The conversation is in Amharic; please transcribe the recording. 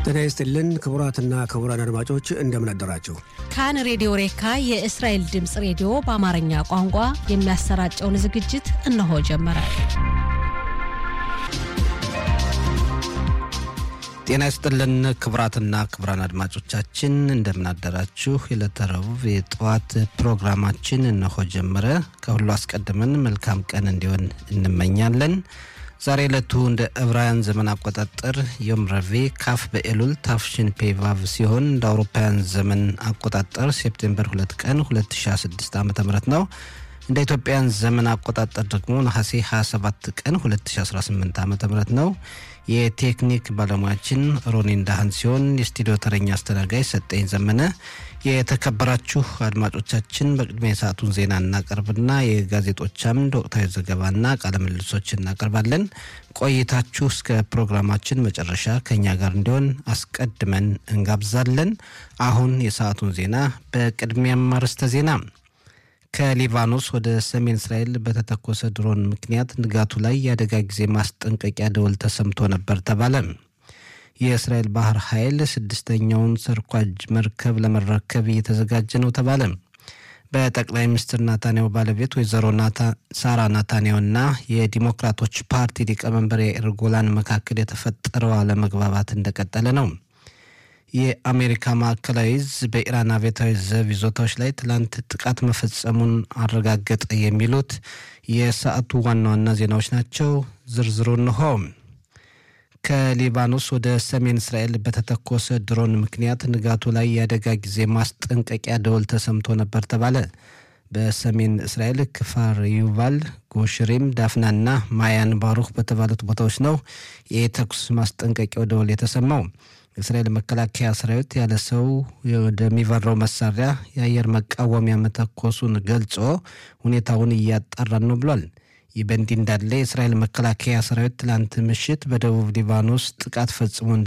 ጤና ይስጥልን ክቡራትና ክቡራን አድማጮች እንደምን አደራችሁ። ካን ሬዲዮ ሬካ የእስራኤል ድምፅ ሬዲዮ በአማርኛ ቋንቋ የሚያሰራጨውን ዝግጅት እነሆ ጀመረ። ጤና ይስጥልን ክቡራትና ክቡራን አድማጮቻችን እንደምናደራችሁ። የዕለተ ረቡዕ የጠዋት ፕሮግራማችን እነሆ ጀመረ። ከሁሉ አስቀድመን መልካም ቀን እንዲሆን እንመኛለን። ዛሬ ዕለቱ እንደ ዕብራውያን ዘመን አቆጣጠር ዮም ረቡዕ ካፍ በኤሉል ታፍሽን ፔቫቭ ሲሆን እንደ አውሮፓውያን ዘመን አቆጣጠር ሴፕቴምበር 2 ቀን 2016 ዓ ም ነው። እንደ ኢትዮጵያን ዘመን አቆጣጠር ደግሞ ነሐሴ 27 ቀን 2018 ዓ ም ነው። የቴክኒክ ባለሙያችን ሮኒን ዳህን ሲሆን የስቱዲዮ ተረኛ አስተናጋጅ ሰጠኝ ዘመነ። የተከበራችሁ አድማጮቻችን በቅድሚያ የሰዓቱን ዜና እናቀርብና የጋዜጦች አምድ ወቅታዊ ዘገባና ቃለምልሶች እናቀርባለን። ቆይታችሁ እስከ ፕሮግራማችን መጨረሻ ከኛ ጋር እንዲሆን አስቀድመን እንጋብዛለን። አሁን የሰዓቱን ዜና በቅድሚያም አርዕስተ ዜና ከሊባኖስ ወደ ሰሜን እስራኤል በተተኮሰ ድሮን ምክንያት ንጋቱ ላይ የአደጋ ጊዜ ማስጠንቀቂያ ደወል ተሰምቶ ነበር ተባለ። የእስራኤል ባህር ኃይል ስድስተኛውን ሰርኳጅ መርከብ ለመረከብ እየተዘጋጀ ነው ተባለ። በጠቅላይ ሚኒስትር ናታንያሁ ባለቤት ወይዘሮ ሳራ ናታንያሁና የዲሞክራቶች ፓርቲ ሊቀመንበር የኢር ጎላን መካከል የተፈጠረው አለመግባባት እንደቀጠለ ነው። የአሜሪካ ማዕከላዊ እዝ በኢራን አብዮታዊ ዘብ ይዞታዎች ላይ ትላንት ጥቃት መፈጸሙን አረጋገጠ። የሚሉት የሰዓቱ ዋና ዋና ዜናዎች ናቸው። ዝርዝሩ እንሆ። ከሊባኖስ ወደ ሰሜን እስራኤል በተተኮሰ ድሮን ምክንያት ንጋቱ ላይ የአደጋ ጊዜ ማስጠንቀቂያ ደወል ተሰምቶ ነበር ተባለ። በሰሜን እስራኤል ክፋር ዩቫል፣ ጎሽሬም፣ ዳፍናና ማያን ባሩክ በተባሉት ቦታዎች ነው የተኩስ ማስጠንቀቂያው ደወል የተሰማው። የእስራኤል መከላከያ ሰራዊት ያለ ሰው ወደሚበረው መሳሪያ የአየር መቃወሚያ መተኮሱን ገልጾ ሁኔታውን እያጣራን ነው ብሏል። ይህ በእንዲህ እንዳለ የእስራኤል መከላከያ ሰራዊት ትላንት ምሽት በደቡብ ሊባኖስ ጥቃት ፈጽሞ